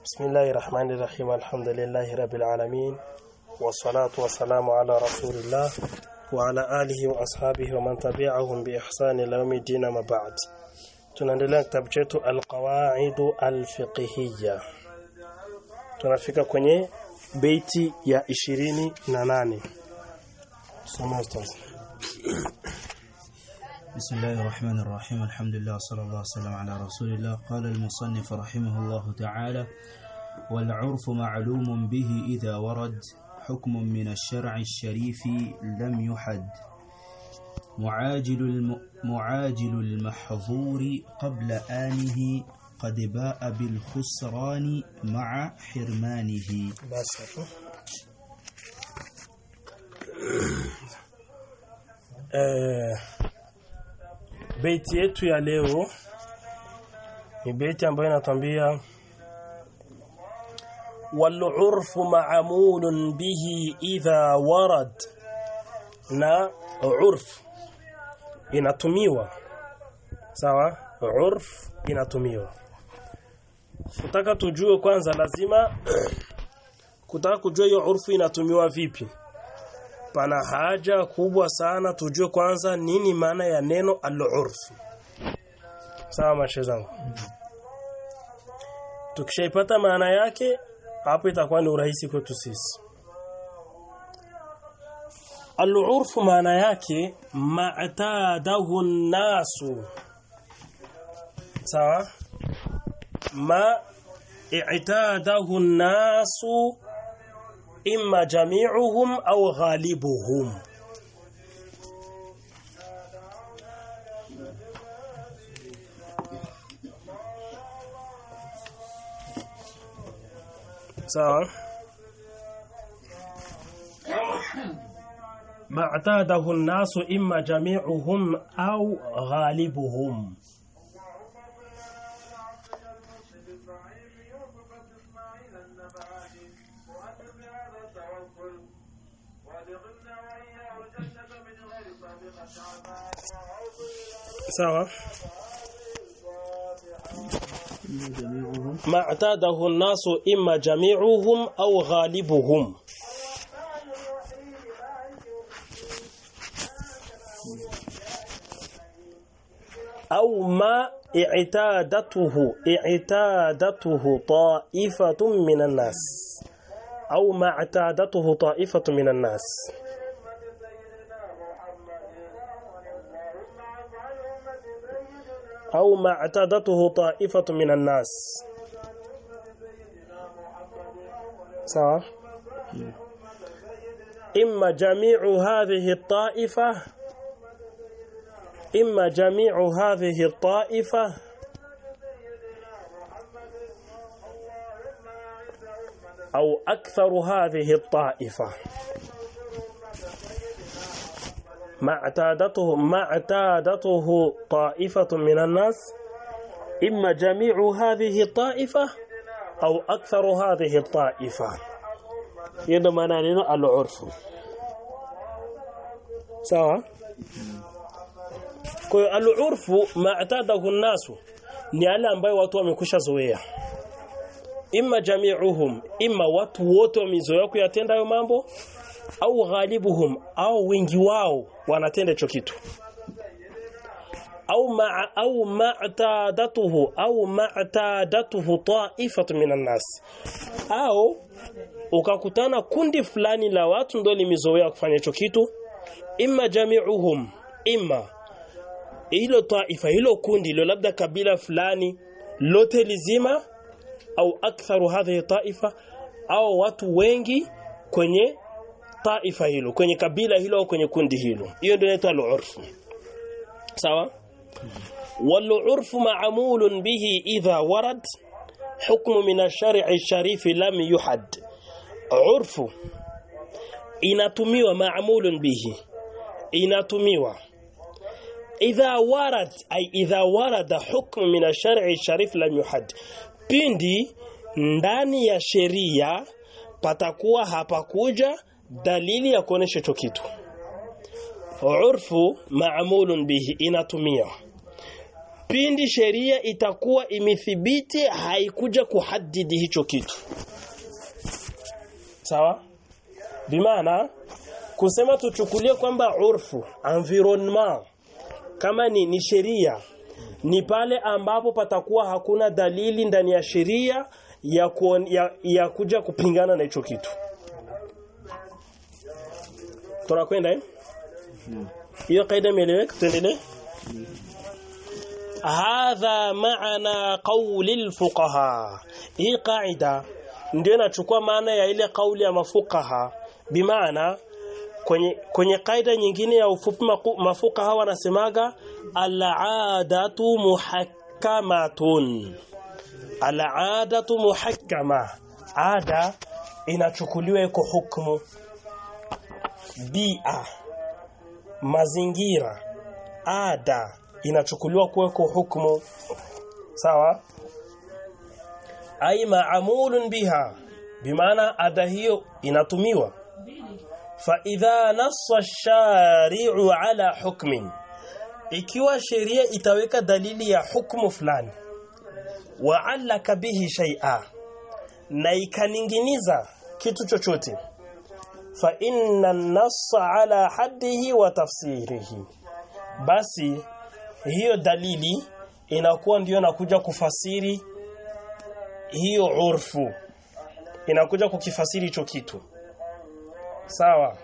بسم الله الرحمن الرحيم الحمد لله رب العالمين والصلاة والسلام على رسول الله وعلى آله وأصحابه ومن تبعهم بإحسان إلى يوم الدين ما بعد tunaendelea kitabu chetu alqawaidu alfiqhiyya tunafika kwenye beiti ya 28 soma ustaz بسم الله الرحمن الرحيم الحمد لله صلى الله وسلم على رسول الله قال المصنف رحمه الله تعالى والعرف معلوم به إذا ورد حكم من الشرع الشريف لم يحد معاجل, الم معاجل المحظور قبل آنه قد باء بالخسران مع حرمانه basi hapo eh beiti yetu ya leo ni beiti ambayo inatuambia والعرف معمول به إذا ورد na urf inatumiwa sawa urf inatumiwa kutaka tujue kwanza lazima kutaka kujua hiyo urfu inatumiwa vipi pana haja kubwa sana tujue kwanza nini maana ya neno al-urf sawa mashe zangu tukishaipata maana yake hapo itakuwa ni urahisi kwetu sisi al-urf maana yake ma'tadahu nasu sawa ma i'tadahu nasu imma jami'uhum au ghalibuhum sawa ما اعتاده الناس إما جميعهم أو غالبهم sawa ما اعتاده الناس إما جميعهم أو غالبهم أو ما اعتادته اعتادته طائفة من الناس أو ما اعتادته طائفة من الناس أو ما اعتادته طائفة من الناس صح إما جميع هذه الطائفة إما جميع هذه الطائفة أو أكثر هذه الطائفة ما اعتادته ما اعتادته طائفة من الناس إما جميع هذه الطائفة أو أكثر هذه الطائفة هذا معنى العرف سواء kwa hiyo al-urfu ma'tadahu nasu ni yale ambayo watu wamekusha zoea imma jami'uhum imma watu wote wamezoea kuyatenda hayo mambo au ghalibuhum au wengi wao wanatenda hicho kitu au ma au ma'tadatuhu au ma'tadatuhu ta'ifatu minan nas au ukakutana kundi fulani la watu ndio limezoea kufanya hicho kitu imma jami'uhum imma hilo taifa hilo kundi hilo labda kabila fulani lote lizima au aktharu hadhihi taifa au watu wengi kwenye taifa hilo kwenye kabila hilo au kwenye kundi hilo hiyo ndio inaitwa al-urf sawa wal-urf ma'mulun bihi idha warad hukmu min ash-shari' ash-sharif lam yuhad urfu inatumiwa ma'mulun bihi inatumiwa idha warad ay idha warada hukmu min ash-shar'i sharif lam yuhad pindi ndani ya sheria patakuwa hapakuja dalili ya kuonesha hicho kitu urfu ma'mulun bihi inatumia pindi sheria itakuwa imethibiti haikuja kuhadidi hicho kitu sawa bimaana kusema tuchukulie kwamba urfu environment kama ni, ni sheria ni pale ambapo patakuwa hakuna dalili ndani ya sheria ya, kuon, ya, ya kuja kupingana na hicho kitu tunakwenda eh hiyo kaida imeeleweka tuendelee hadha maana qawli alfuqaha hii kaida ndio inachukua maana ya ile kauli ya mafukaha bimaana kwenye kwenye kaida nyingine ya ufupi mafukaha wanasemaga al-aadatu muhakkamatun al-aadatu muhakkama ada inachukuliwa iko hukumu bia mazingira ada inachukuliwa kuweko hukumu sawa ai maamulun biha bimaana ada hiyo inatumiwa fa idha nassa shari'u ala hukmin ikiwa sheria itaweka dalili ya hukumu fulani wa allaka bihi shay'a na ikaninginiza kitu chochote fa inna an-nassa ala haddihi wa tafsirihi basi hiyo dalili inakuwa ndiyo nakuja kufasiri hiyo urfu inakuja kukifasiri hicho kitu sawa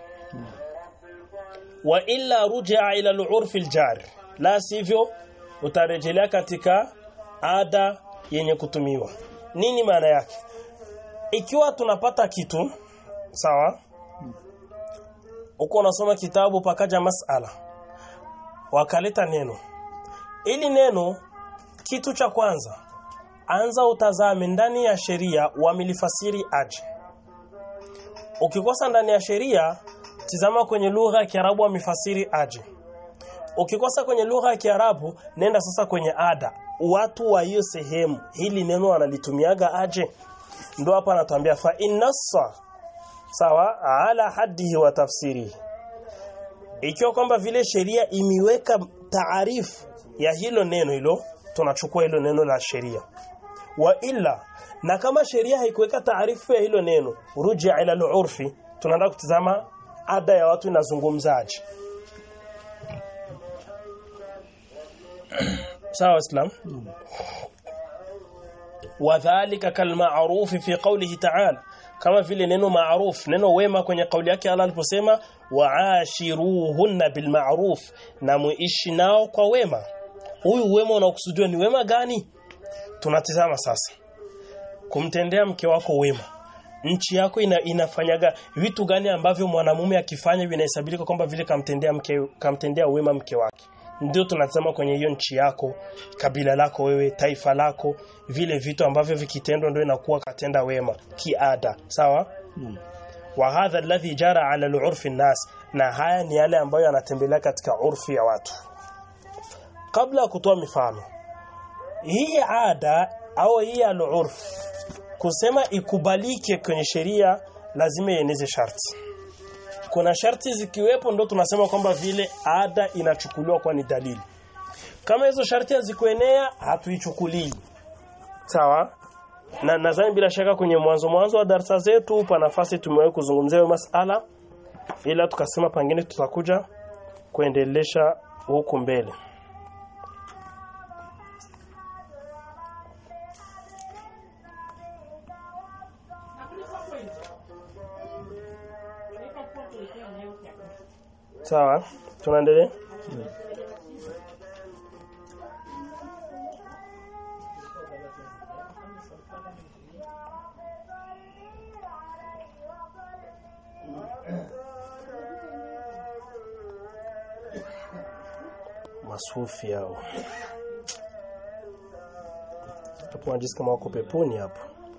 wa illa rujaa ila al-urfi al-jar la sivyo utarejelea katika ada yenye kutumiwa nini maana yake ikiwa tunapata kitu sawa uko unasoma kitabu pakaja masala wakaleta neno ili neno kitu cha kwanza anza utazame ndani ya sheria wamelifasiri aje ukikosa ndani ya sheria tizama kwenye lugha ya Kiarabu wamefasiri aje ukikosa kwenye lugha ya Kiarabu nenda sasa kwenye ada watu wa hiyo sehemu hili neno wanalitumiaga aje ndo hapa anatuambia fa innassa sawa ala haddihi wa tafsiri ikiwa kwamba vile sheria imiweka taarifu ya hilo neno hilo tunachukua hilo neno la sheria wa illa na kama sheria haikuweka taarifu ya hilo neno rujia ila al-urfi tunaenda kutizama ada ya watu inazungumzaje sawa islam wadhālika kalma'ruf fi qawlihi ta'ala kama vile neno ma'ruf neno wema kwenye kauli yake Allah aliposema wa'ashiruhunna bil ma'ruf na muishi nao kwa wema huyu wema unaokusudiwa ni wema gani tunatizama sasa kumtendea mke wako wema nchi yako ina, inafanyaga vitu gani ambavyo mwanamume akifanya vinahesabika kwamba vile kamtendea mke kamtendea wema mke wake ndio tunatazama kwenye hiyo nchi yako kabila lako wewe taifa lako vile vitu ambavyo vikitendwa ndio inakuwa katenda wema kiada sawa Hmm. wa hadha alladhi jara ala al-urfi nas na haya ni yale ambayo yanatembelea katika urfi ya watu kabla ya kutoa mifano hii ada au hii al-urf kusema ikubalike kwenye sheria lazima ieneze sharti kuna sharti zikiwepo ndo tunasema kwamba vile ada inachukuliwa kwa ni dalili kama hizo sharti hazikuenea hatuichukulii sawa na nadhani bila shaka kwenye mwanzo mwanzo wa darasa zetu pa nafasi tumewahi kuzungumzia hiyo masala ila tukasema pengine tutakuja kuendelesha huku mbele sawa tunaendelea masufi hao hapo wanajisikia kama wako peponi hapo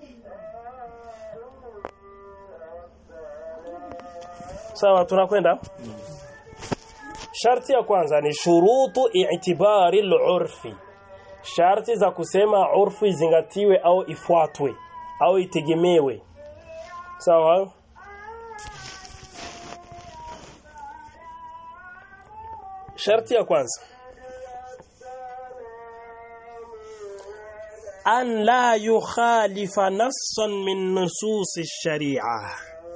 sawa tunakwenda sharti ya kwanza ni shurutu i'tibari al-urfi sharti za kusema urfu izingatiwe au ifuatwe au itegemewe sawa sharti ya kwanza an la yukhalifa nassan min nusus ash-shari'a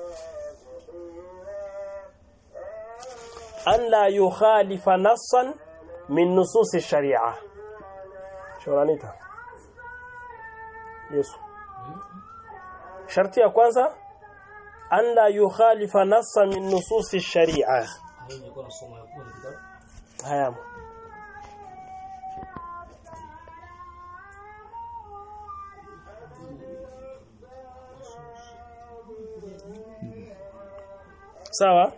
an la yukhalifa nassan min nusus ash-shari'a shoranita Yesu sharti ya kwanza an la yukhalifa nassan min nusus ash-shari'a haya sawa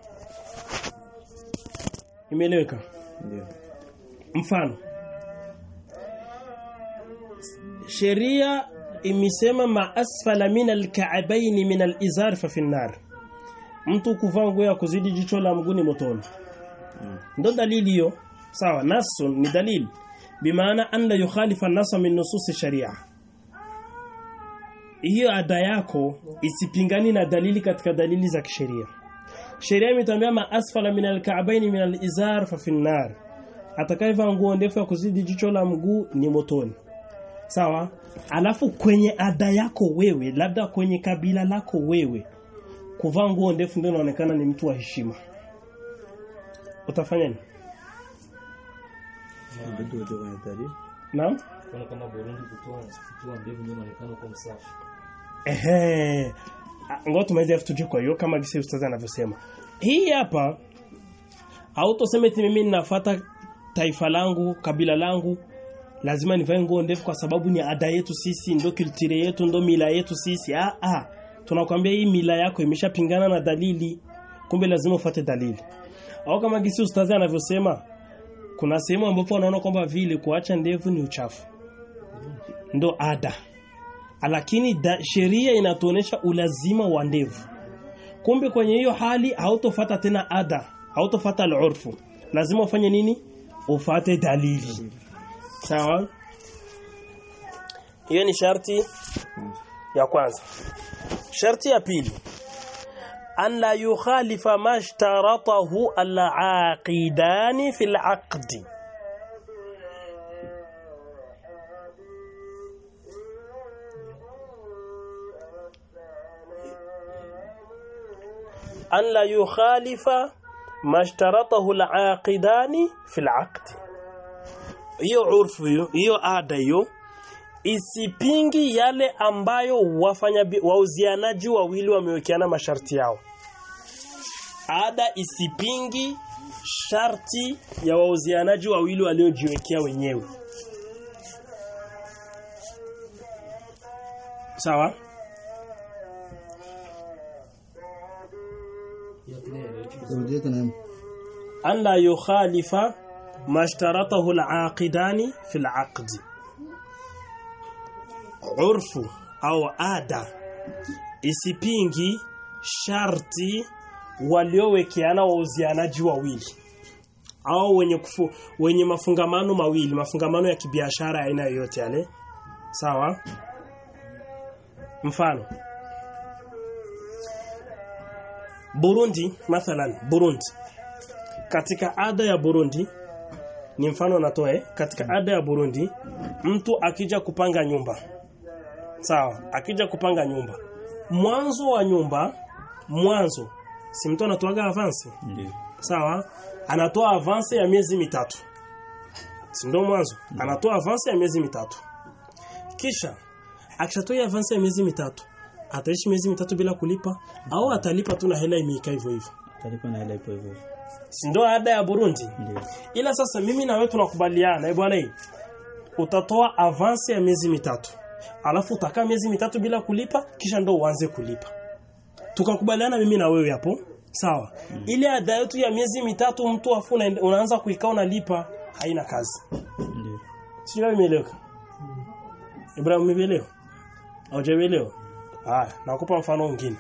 imeeleweka ndio mfano sheria imesema ma asfala min alka'bayn min alizar fa fi nar mtu kuvaa nguo ya kuzidi jicho la mguu ni motoni ndo dalili hiyo sawa nasun ni dalili bimaana an la yukhalifa nasa min nusus sharia hiyo ada yako isipingani na dalili katika dalili za kisheria sheria imetambia ma asfala min alka'bayn min alizar fa fi nar atakayevaa nguo ndefu ya kuzidi jicho la mguu ni motoni sawa alafu kwenye ada yako wewe labda kwenye kabila lako wewe kuvaa nguo ndefu ndio inaonekana ni mtu wa heshima utafanya nini ndio ndio kwenye dalili naam Kuna kama Burundi kutoa kutoa mbegu ndio inaonekana kwa msafi. ehe Ah, ngoja tumalize afu tuje kwa hiyo kama gisi ustazi anavyosema hii hapa hautosema eti mimi ninafuata taifa langu kabila langu lazima nivae nguo ndefu kwa sababu ni ada yetu sisi ndo kulture yetu ndo mila yetu sisi ah ah tunakwambia hii mila yako imeshapingana na dalili kumbe lazima ufuate dalili au kama gisi ustazi anavyosema kuna sehemu ambapo wanaona kwamba vile kuacha ndevu ni uchafu ndo ada lakini da- sheria inatuonesha ulazima wa ndevu kumbe kwenye hiyo hali hautofata tena ada hautofata al-urfu lazima ufanye nini ufate dalili sawa hiyo ni sharti ya kwanza sharti ya pili an la yukhalifa ma ishtaratahu al-aqidani fi al-aqdi an la yukhalifa ma ishtaratahu al-aqidani fi al-aqdi hiyo urfu hiyo hiyo ada hiyo isipingi yale ambayo wafanya bi- wauzianaji wawili wamewekeana masharti yao ada isipingi sharti ya wauzianaji wawili waliojiwekea wenyewe sawa Ya kile rudia tena an la yukhalifa ma ishtaratahu al-aqidani fi al-aqd urfu au ada isipingi sharti waliowekeana wauzianaji wawili au wenye kufu, wenye mafungamano mawili mafungamano ya kibiashara ya aina yoyote yale sawa mfano Burundi mathalan Burundi katika ada ya Burundi ni mfano natoe katika ada ya Burundi mtu akija kupanga nyumba sawa akija kupanga nyumba mwanzo wa nyumba mwanzo si mtu anatoaga avance ndio sawa anatoa avance ya miezi mitatu si ndio mwanzo anatoa avance ya miezi mitatu kisha akishatoa avance ya miezi mitatu ataishi miezi mitatu bila kulipa au atalipa tu na hela imeika hivyo hivyo talipa na ile ipo hivyo si ndio ada ya Burundi ndio ila sasa mimi na wewe tunakubaliana eh bwana hii utatoa avance ya miezi mitatu alafu utakaa miezi mitatu bila kulipa kisha ndo uanze kulipa tukakubaliana mimi na wewe hapo sawa ile ada yetu ya miezi mitatu mtu afu unaenda- unaanza kuikaa unalipa haina kazi ndio sio imeeleweka Ibrahim umeelewa haujaelewa haya nakupa mfano mwingine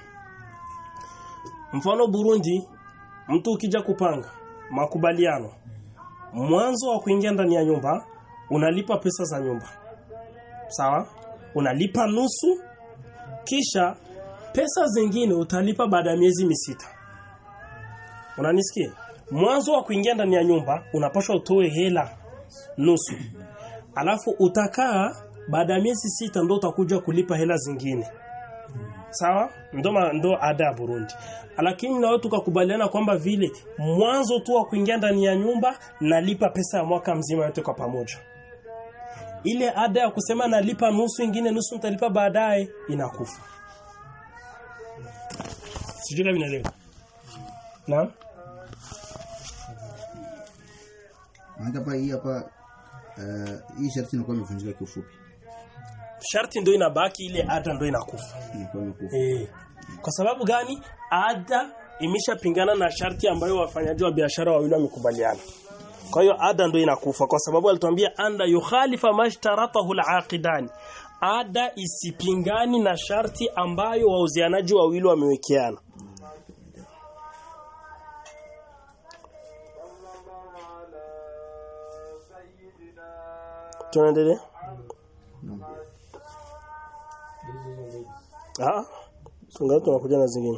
mfano Burundi mtu ukija kupanga makubaliano mwanzo wa kuingia ndani ya nyumba unalipa pesa za nyumba sawa unalipa nusu kisha pesa zingine utalipa baada ya miezi misita unanisikia mwanzo wa kuingia ndani ya nyumba unapaswa utoe hela nusu alafu utakaa baada ya miezi sita ndo utakuja kulipa hela zingine sawa ndo ma- ndo ada ya Burundi lakini na watu tukakubaliana kwamba vile mwanzo tu wa kuingia ndani ya nyumba nalipa pesa ya mwaka mzima yote kwa pamoja ile ada ya kusema nalipa nusu ingine nusu nitalipa baadaye inakufa sijui kama inaelewa naam Maana hapa hii hapa eh, hii sharti inakuwa imevunjika kiufupi. sharti ndo inabaki ile ada ndo inakufa Inakuwa imekufa. Eh. Kwa sababu gani? Ada imeshapingana na sharti ambayo wafanyaji wa biashara wawili wamekubaliana. Kwa hiyo ada ndio inakufa kwa sababu alituambia anda yukhalifa mashtaratahu al-aqidani. Ada isipingani na sharti ambayo wauzianaji wawili wamewekeana. Tunaendelea? Ah. Tungali tunakuja na zingine.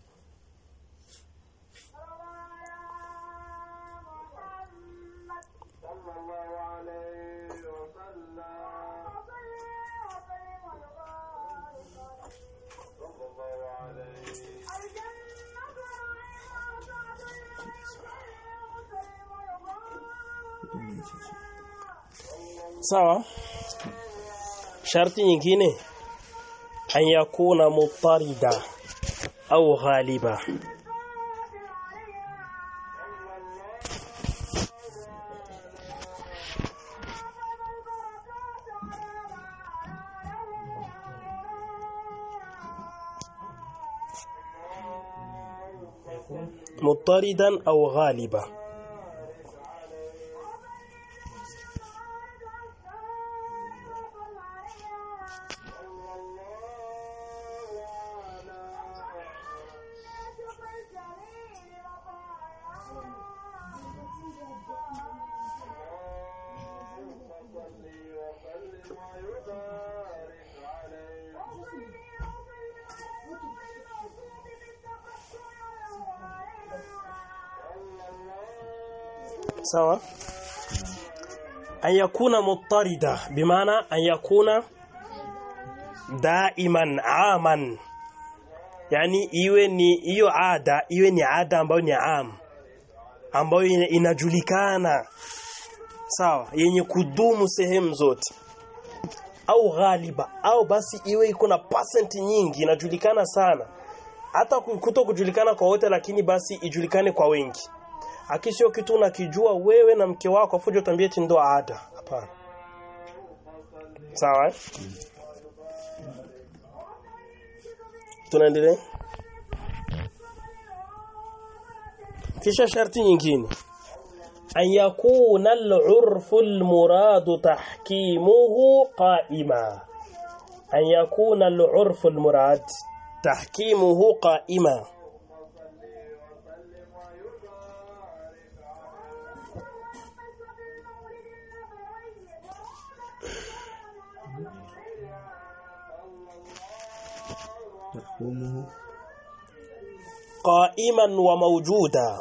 Sawa? Sharti nyingine an yakuna mutarida au ghaliba مضطردا أو غالبا sawa an yakuna muttarida bimaana an yakuna daiman aman yani iwe ni hiyo ada iwe ni ada ambayo ni am ambayo ina- inajulikana sawa yenye kudumu sehemu zote au ghaliba au basi iwe iko na percent nyingi inajulikana sana hata ku- kuto kujulikana kwa wote lakini basi ijulikane kwa wengi akisio kitu unakijua wewe na mke wako afujo tuambie eti ndo ada hapana sawa eh? tunaendelea kisha sharti nyingine an yakuna al-urfu al-murad tahkimuhu qa'ima an yakuna al-urfu al-murad tahkimuhu qa'ima تحكمه قائما وموجودا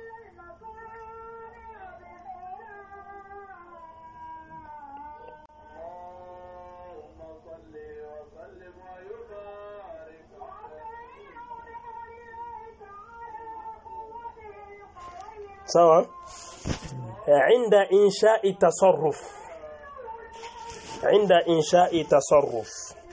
sawa عند إنشاء تصرف عند إنشاء تصرف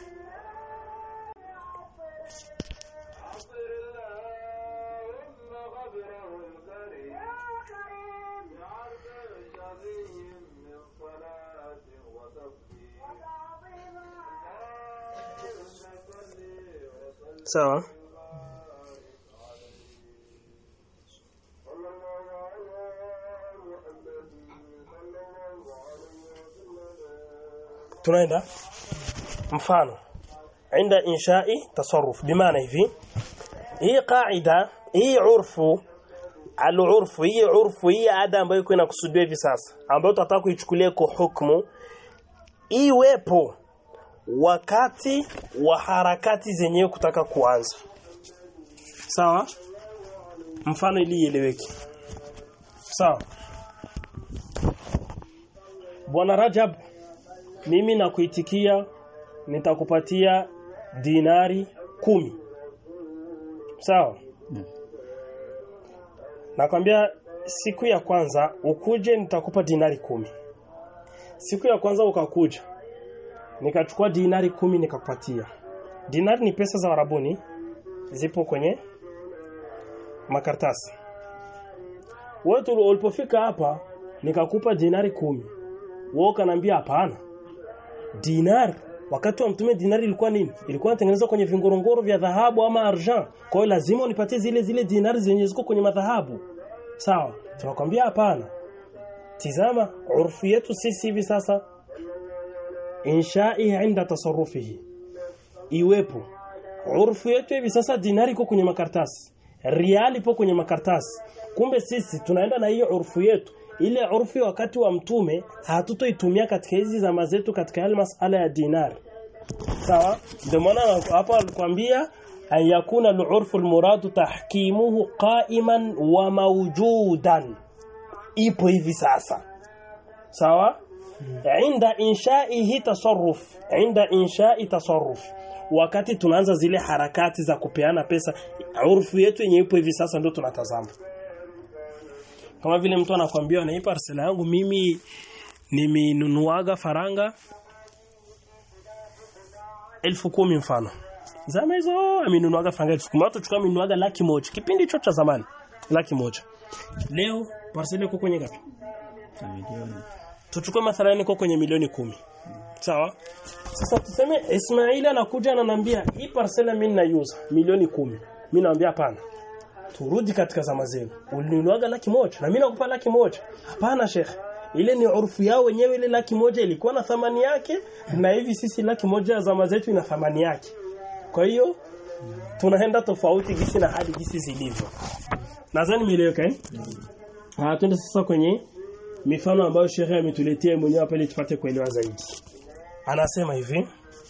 sawa tunaenda mfano عند إنشاء تصرف بمعنى hivi hii qaida hii urfu al-urfu hii urfu hii ada ambayo iko inakusudiwa hivi sasa ambayo tutataka kuichukulia kwa hukumu iwepo wakati wa harakati zenyewe kutaka kuanza sawa mfano ili ieleweke sawa bwana Rajab mimi nakuitikia nitakupatia dinari kumi sawa Mm. nakwambia siku ya kwanza ukuje nitakupa dinari kumi siku ya kwanza ukakuja nikachukua dinari kumi nikakupatia dinari ni pesa za warabuni zipo kwenye makaratasi wewe tu ulipofika hapa nikakupa dinari kumi wewe ukaniambia hapana dinar wakati wa mtume dinari ilikuwa nini ilikuwa inatengenezwa kwenye vingorongoro vya dhahabu ama argent kwa hiyo lazima unipatie zile zile dinari zenye ziko kwenye madhahabu sawa tunakwambia hapana tizama urfu yetu sisi hivi sasa inshai inda tasarrufihi iwepo urfu yetu hivi sasa dinari iko kwenye makaratasi riali ipo kwenye makaratasi kumbe sisi tunaenda na hiyo urfu yetu ile urfu wakati wa mtume hatutoitumia katika hizi zama zetu katika yale masala ya dinar sawa ndio maana hapa alikwambia an yakuna al-urfu al-muradu tahkimuhu qa'iman wa mawjudan ipo hivi sasa sawa inda inshaihi tasarruf inda inshai tasarruf wakati tunaanza zile harakati za kupeana pesa urfu yetu yenye ipo hivi sasa ndio tunatazama kama vile mtu anakuambia anaipa parcela yangu mimi nimenunuaga faranga elfu kumi mfano zama hizo amenunuaga faranga elfu kumi watu chukua amenunuaga laki moja kipindi hicho cha zamani laki moja leo parcela iko kwenye ngapi Milioni. tuchukue mathalani iko kwenye milioni kumi sawa sasa tuseme Ismaili anakuja ananiambia hii parcela mimi ninaiuza milioni kumi mimi naambia hapana turudi katika zama zenu ulinunuaga laki moja na mimi nakupa laki moja hapana sheikh ile ni urfu yao wenyewe ile laki moja ilikuwa na thamani yake na hivi sisi laki moja ya zama zetu ina thamani yake kwa hiyo tunaenda tofauti gisi na hadi gisi zilivyo nadhani nimeeleweka eh ah twende sasa kwenye mifano ambayo shehe ametuletea mwenyewe hapa ili tupate kuelewa zaidi anasema hivi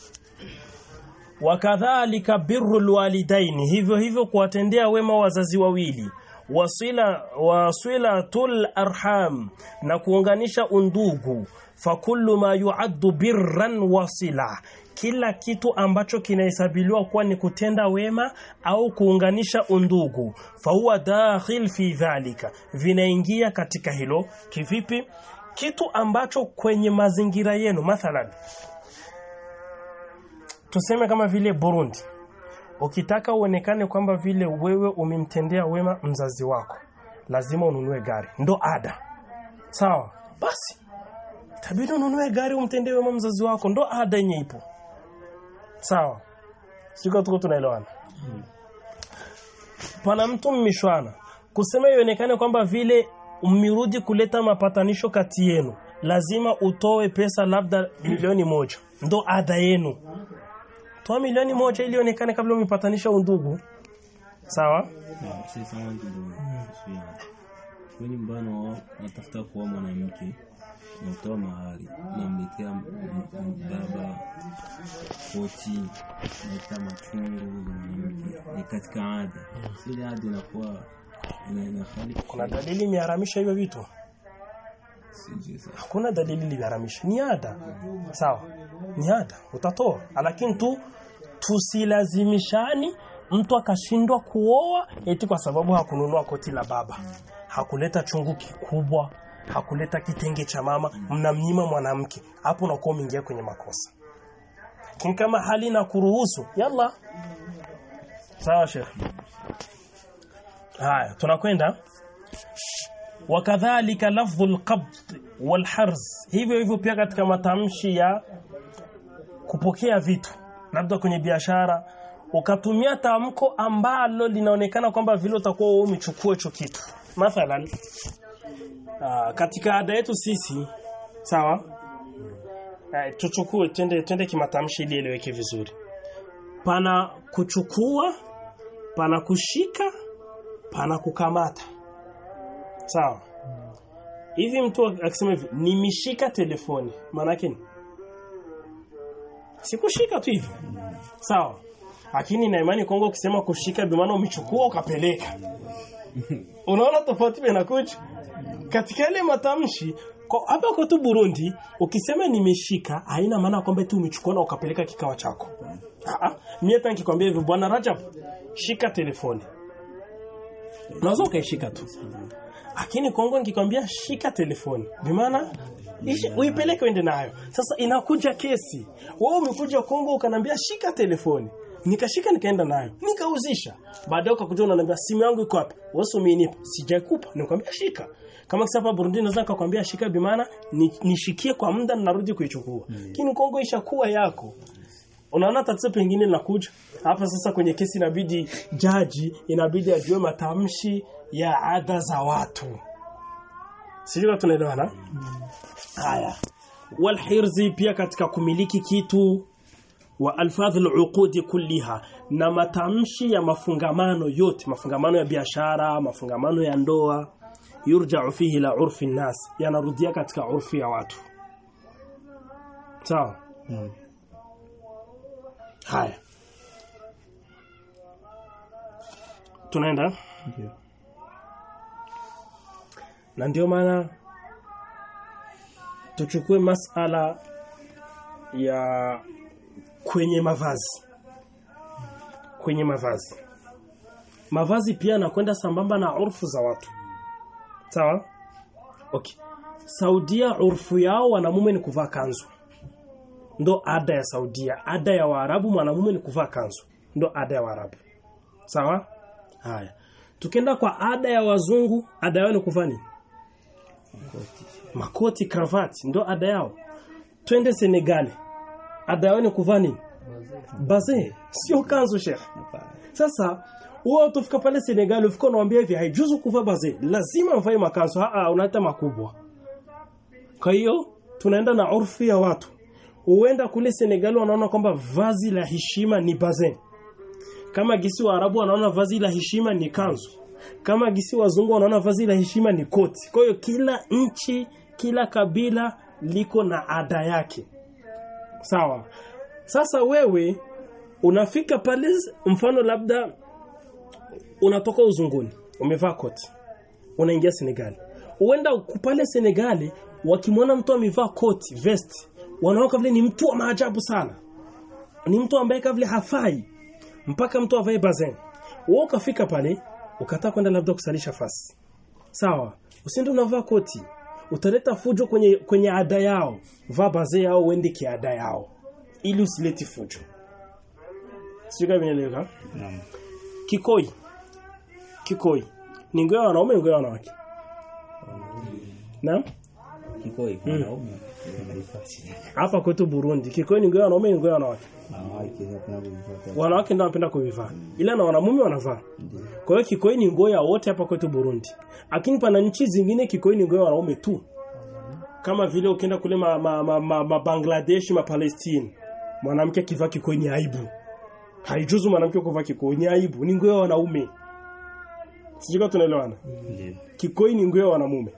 wakadhalika birrul walidaini hivyo hivyo kuwatendea wema wazazi wawili wasila wasilatul arham na kuunganisha undugu fakullu ma yuaddu birran wasila kila kitu ambacho kinahesabiliwa kuwa ni kutenda wema au kuunganisha undugu fahuwa dakhil fi dhalika vinaingia katika hilo kivipi kitu ambacho kwenye mazingira yenu mathalan tuseme kama vile Burundi ukitaka uonekane kwamba vile wewe umemtendea wema mzazi wako lazima ununue gari ndo ada sawa basi tabidi ununue gari umtendee wema mzazi wako ndo ada yenye ipo sawa siko tuko tunaelewana pana mtu mmishwana kusema ionekane kwamba vile mmirudi kuleta mapatanisho kati yenu lazima utoe pesa labda milioni moja ndo ada yenu toa milioni moja ili ionekane kabla umepatanisha undugu sawa Na sisi wangu ndio sio. Kwa nyumbani wao natafuta kuoa mwanamke natoa mahari namletea m- m- baba koti naita machungu za mwanamke ni katika ada sile ada inakuwa ina- inafali kuna dalili imeharamisha hivyo vitu sijui sasa hakuna dalili iliharamisha ni ada sawa ni ada utatoa lakini tu tusilazimishani mtu akashindwa kuoa eti kwa sababu hakununua koti la baba hakuleta chungu kikubwa hakuleta kitenge cha mama mnamnyima mwanamke hapo unakuwa umeingia kwenye makosa lakini kama hali na kuruhusu yalla sawa sheikh haya tunakwenda wakadhalika lafdhu alqabd walharz hivyo hivyo pia katika matamshi ya kupokea vitu labda kwenye biashara ukatumia tamko ambalo linaonekana kwamba vile utakuwa wewe umechukua hicho kitu mathalan aa, katika ada yetu sisi sawa Eh, tuchukue twende twende kimatamshi ili eleweke vizuri pana kuchukua pana kushika pana kukamata sawa hivi mtu akisema hivi nimeshika telefoni maana yake ni sikushika tu hivi sawa lakini na imani Kongo ukisema kushika bi maana umechukua ukapeleka unaona tofauti inakuja katika ile matamshi Kwa hapa kwetu Burundi ukisema nimeshika haina maana kwamba tu umechukua na ukapeleka kikao chako. Ah ah, mimi hata nikikwambia hivi bwana Rajab, shika telefoni. Unaweza ukaishika tu. Lakini Kongo nikikwambia shika telefoni, bi maana ishi- uipeleke uende nayo. Sasa inakuja kesi. Wewe umekuja Kongo ukanambia shika telefoni. Nikashika nikaenda nayo. Nikauzisha. Baadaye ukakuja unaniambia simu yangu iko wapi? Wewe umenipa. Sijakupa. Nikwambia shika. Kama kisa hapa Burundi naweza nikakwambia shika bi maana ni- nishikie kwa muda narudi kuichukua. Lakini Kongo ishakuwa yako. Unaona tatizo pengine linakuja hapa sasa kwenye kesi inabidi jaji inabidi ajue matamshi ya ada za watu. Sijui kama tunaelewana? Haya. Walhirzi pia katika kumiliki kitu wa alfadh al kulliha na matamshi ya mafungamano yote mafungamano ya biashara mafungamano ya ndoa yurja'u fihi la urfi nas yanarudia katika urfi ya watu sawa Naam. haya tunaenda Ndio. na ndio maana tuchukue masala ya kwenye mavazi kwenye mavazi mavazi pia nakwenda sambamba na urfu za watu sawa okay Saudia urfu yao wanamume ni kuvaa kanzu ndo ada ya Saudia ada ya Waarabu mwanamume ni kuvaa kanzu ndo ada ya Waarabu sawa haya tukienda kwa ada ya wazungu ada yao ni kuvaa nini makoti kravati ndo ada yao twende Senegal ada yao ni kuvaa nini baze sio kanzu sheikh sasa wewe utafika pale Senegal ufika unawaambia hivi haijuzu kuvaa baze lazima mvae makanzu a unaita makubwa kwa hiyo tunaenda na urfi ya watu huenda kule Senegal wanaona kwamba vazi la heshima ni baze kama gisi wa Arabu wanaona vazi la heshima ni kanzu kama gisi wazungu wanaona vazi la heshima ni koti kwa hiyo kila nchi kila kabila liko na ada yake sawa sasa wewe unafika pale mfano labda unatoka uzunguni umevaa koti unaingia Senegal huenda pale Senegal wakimwona mtu amevaa koti vest wanaona vile ni mtu wa maajabu sana ni mtu ambaye kavile hafai mpaka mtu avae bazen wewe ukafika pale ukataka kwenda labda kusalisha fasi sawa usiende unavaa koti utaleta fujo kwenye kwenye ada yao vaa baze yao uende kiada yao ili usileti fujo sio kama inaeleweka Naam. kikoi kikoi ni nguo ya wanaume nguo ya wanawake Naam Kikoi wanaume wanaifasi. hapa kwetu Burundi kikoi ni nguo ya wanaume ni nguo ya wanawake Wanawake wanapenda kuivaa. wanawake ndio wanapenda kuvivaa ila na wanamume wanavaa kwa hiyo kikoi ni nguo ya wote hapa kwetu Burundi lakini pana nchi zingine kikoi ni nguo ya wanaume tu kama vile ukienda kule ma, ma, ma, ma, ma Bangladesh ma Palestine mwanamke akivaa kikoi ni aibu haijuzu mwanamke kuvaa kikoi ni aibu ni nguo ya wanaume sijui kama tunaelewana Ndio. kikoi ni nguo ya wanamume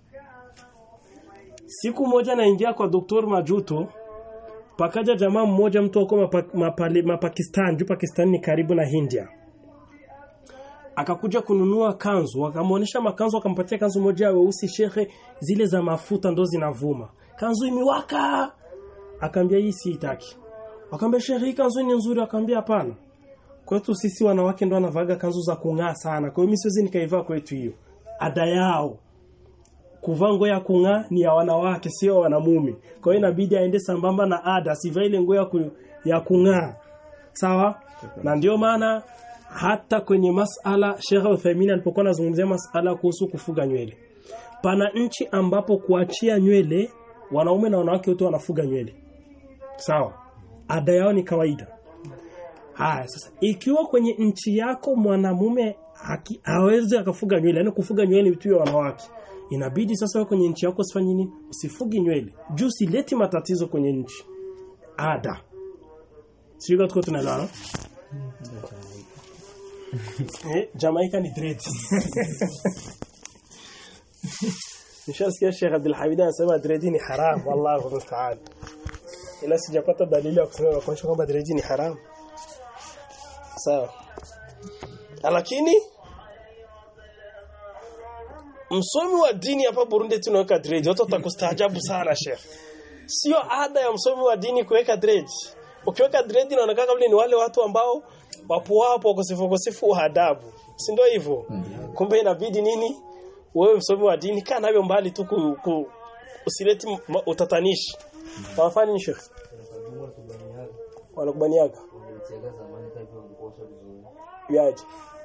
siku moja naingia kwa Dr. Majuto pakaja jamaa mmoja mtu wako mapa, mapale, mapakistan juu Pakistan ni karibu na India akakuja kununua kanzu wakamuonesha makanzu wakampatia kanzu moja ya weusi shekhe zile za mafuta ndo zinavuma kanzu imiwaka akaambia hii siitaki akamwambia shekhe hii kanzu ni nzuri akamwambia hapana kwetu sisi wanawake ndo wanavaga kanzu za kung'aa sana kwa hiyo mimi siwezi nikaivaa kwetu hiyo ada yao kuvaa nguo ya kung'aa ni ya wanawake sio ya wanamume kwa hiyo inabidi aende sambamba na ada asivae ile nguo ya, ku, ya kung'aa sawa na ndio maana hata kwenye masala Sheikh Uthaymeen alipokuwa anazungumzia masala kuhusu kufuga nywele pana nchi ambapo kuachia nywele wanaume na wanawake wote wanafuga nywele sawa ada yao ni kawaida haya sasa ikiwa kwenye nchi yako mwanamume haki- hawezi akafuga nywele yani kufuga nywele ni vitu vya wanawake inabidi sasa wewe kwenye nchi yako usifanye nini usifugi nywele juu sileti matatizo kwenye nchi ada sio kama tuko tunaelewana eh Jamaica ni dread Nishasikia Sheikh Abdul Hamid anasema dread ni haram wallahu musta'an ila sijapata dalili ya kusema kuonyesha kwamba dread ni haram sawa lakini msomi wa dini hapa Burundi tunaweka dread watu watakustaajabu sana sheikh sio ada ya msomi wa dini kuweka dread ukiweka dread inaonekana kama ni wale watu ambao wapo hapo kusifu kusifu adabu si ndio hivyo kumbe inabidi nini wewe msomi wa dini kaa navyo mbali tu ku, ku, usileti m- utatanishi wafanya nini sheikh wanakubaniaga yaje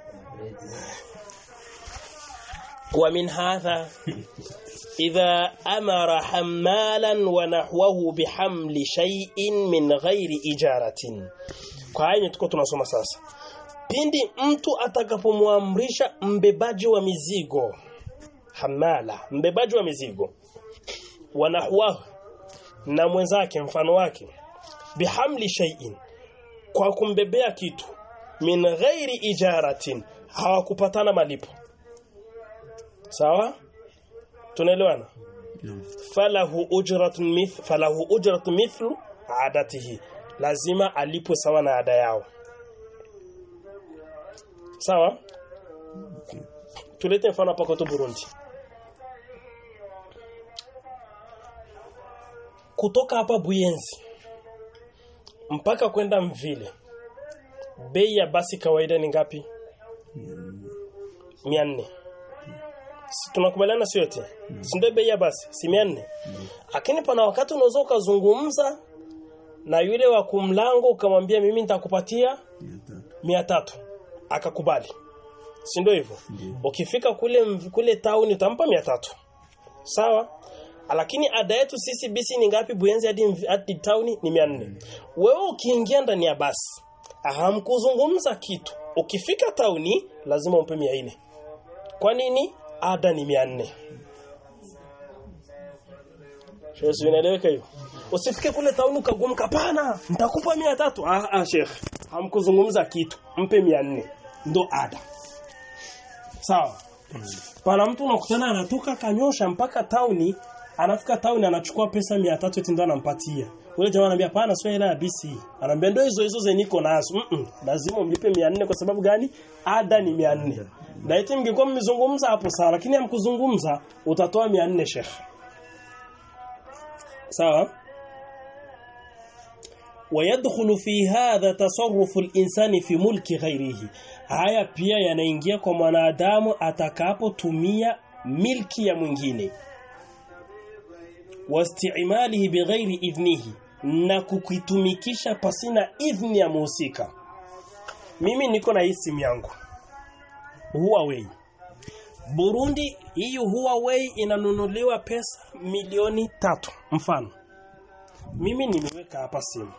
ومن هذا إذا أمر حمالا ونحوه بحمل شيء من غير إجارة kwa haya tuko tunasoma sasa pindi mtu atakapomwamrisha mbebaji wa mizigo hamala mbebaji wa mizigo wanahwahu na mwenzake mfano wake bihamli shay'in kwa kumbebea kitu min ghairi ijaratin hawakupatana malipo sawa tunaelewana falahu ujratun mith falahu ujratun mithlu adatihi lazima alipwe sawa na ada yao sawa tulete mfano hapa kwetu Burundi kutoka hapa Buyenzi mpaka kwenda Mvile bei ya basi kawaida ni ngapi 400 Si tunakubaliana sio yote si ndio bei ya basi si 400 lakini pana wakati unaweza ukazungumza na yule wa kumlango ukamwambia mimi nitakupatia 300 akakubali si ndio hivyo ukifika kule mv- kule town utampa 300 sawa lakini ada yetu sisi bisi ni ngapi Buyenzi hadi mv- hadi town ni 400 wewe ukiingia ndani ya basi hamkuzungumza kitu ukifika tauni lazima umpe 400 kwa nini ada ni 400 Sheikh inaeleweka hiyo usifike kule tauni ukagumka pana nitakupa 300 ah ah Sheikh hamkuzungumza kitu mpe 400 ndo ada sawa pana mtu unakutana anatoka kanyosha mpaka tauni anafika tauni anachukua pesa 300 eti ndo anampatia Ule jamaa anambia hapana sio hela ya BC. Anambia ndio hizo hizo zenye niko nazo. Mm -mm. Lazima umlipe 400 kwa sababu gani? Ada ni 400. Na eti mngekuwa mmezungumza hapo sawa lakini hamkuzungumza utatoa 400 Sheikh. Sawa? ويدخل في هذا تصرف الإنسان في ملك غيره haya pia yanaingia kwa mwanadamu atakapotumia milki ya mwingine wastimalihi bighairi idhnihi na kukitumikisha pasina idhni ya muhusika mimi niko na hii simu yangu Huawei Burundi hii Huawei inanunuliwa pesa milioni tatu mfano mimi nimeweka hapa simu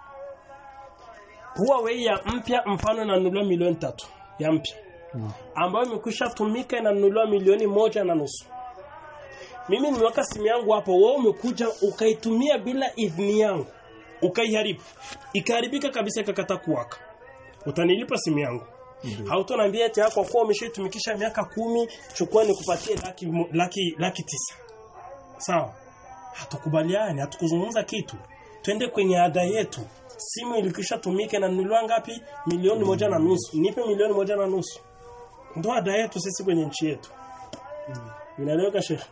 Huawei ya mpya mfano inanunuliwa milioni tatu ya mpya ambayo imekwisha tumika inanunuliwa milioni moja na nusu mimi nimeweka simu yangu hapo wewe umekuja ukaitumia bila idhini yangu ukaiharibu ikaharibika kabisa ikakata kuwaka utanilipa simu yangu hautoniambia eti hapo kwa umeshaitumikisha miaka kumi chukua nikupatie laki mo- laki laki tisa sawa hatukubaliani hatukuzungumza kitu twende kwenye ada yetu simu ilikisha tumika na nunuliwa ngapi milioni moja na nusu nipe milioni moja na nusu ndo ada yetu sisi kwenye nchi yetu inaeleweka shekhe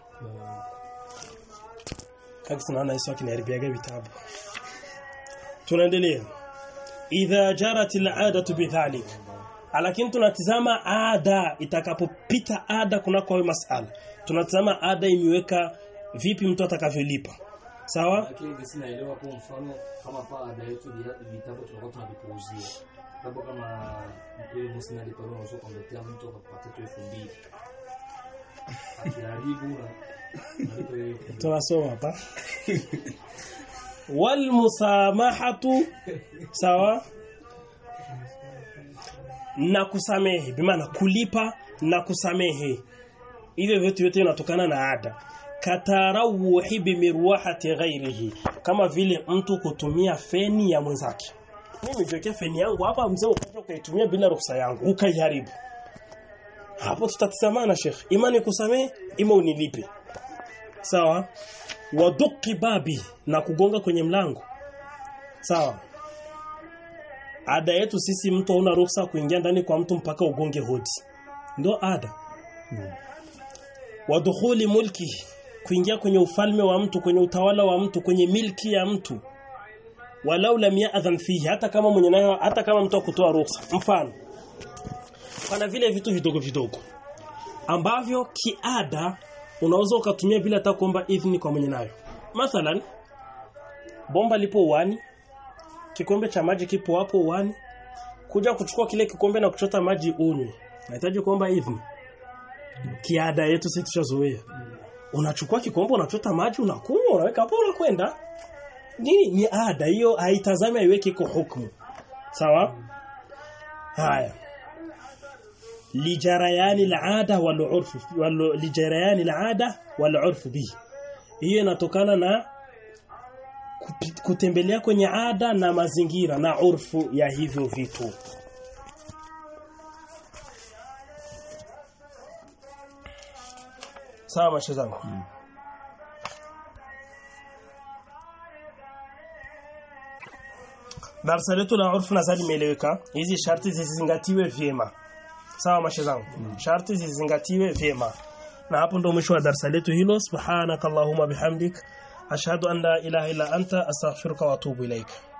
kaka tunaona hizo kinaharibiaga vitabu tunaendelea idha jarat al'adatu bidhalik lakini tunatizama ada itakapopita ada kunako hayo masala tunatizama ada imeweka vipi mtu atakavyolipa sawa lakini hivi sinaelewa kwa mfano kama pa ada yetu ya vitabu tunakuwa tunavipuuzia labda kama ile bosi nalipa leo unaweza kumletea mtu akakupatia tu elfu mbili akiharibu na nalipa hiyo elfu mbili. tunasoma hapa wal musamahatu sawa na kusamehe bimaana kulipa na kusamehe hivyo vyote vyote vinatokana na ada katarawuhi bimirwahati ghairihi kama vile mtu kutumia feni ya mwenzake mimi jiwekea feni yangu hapa mzee ukaja ukaitumia bila ruhusa yangu ukaiharibu hapo tutatizamana sheikh ima nikusamehe ima unilipe sawa waduki babi na kugonga kwenye mlango sawa ada yetu sisi mtu hauna ruhusa kuingia ndani kwa mtu mpaka ugonge hodi ndo ada wa dukhuli mulki kuingia kwenye ufalme wa mtu kwenye utawala wa mtu kwenye milki ya mtu walau lam ya'dhan fihi hata kama mwenye nayo hata kama mtu akutoa ruhusa mfano pana vile vitu vidogo vidogo ambavyo kiada unaweza ukatumia bila hata kuomba idhini kwa mwenye nayo mathalan bomba lipo uani kikombe cha maji kipo hapo uani kuja kuchukua kile kikombe na kuchota maji unywe nahitaji kuomba idhini kiada yetu sisi tushazoea unachukua kikombe unachota maji unakunywa unaweka hapo unakwenda nini ni ada hiyo haitazami haiweki iko hukumu sawa haya lijarayani alada wal urfu wal lijarayani alada wal urfu bi hiyo inatokana na kupi- kutembelea kwenye ada na mazingira na urfu ya hivyo vitu sawa mashe zangu darasa letu la urfu nadhani limeeleweka hizi sharti zizingatiwe vyema sawa mashe zangu sharti zizingatiwe vyema na hapo ndo mwisho wa darasa letu hilo subhanakallahumma bihamdik ashhadu an la ilaha illa anta astaghfiruka wa atubu ilaika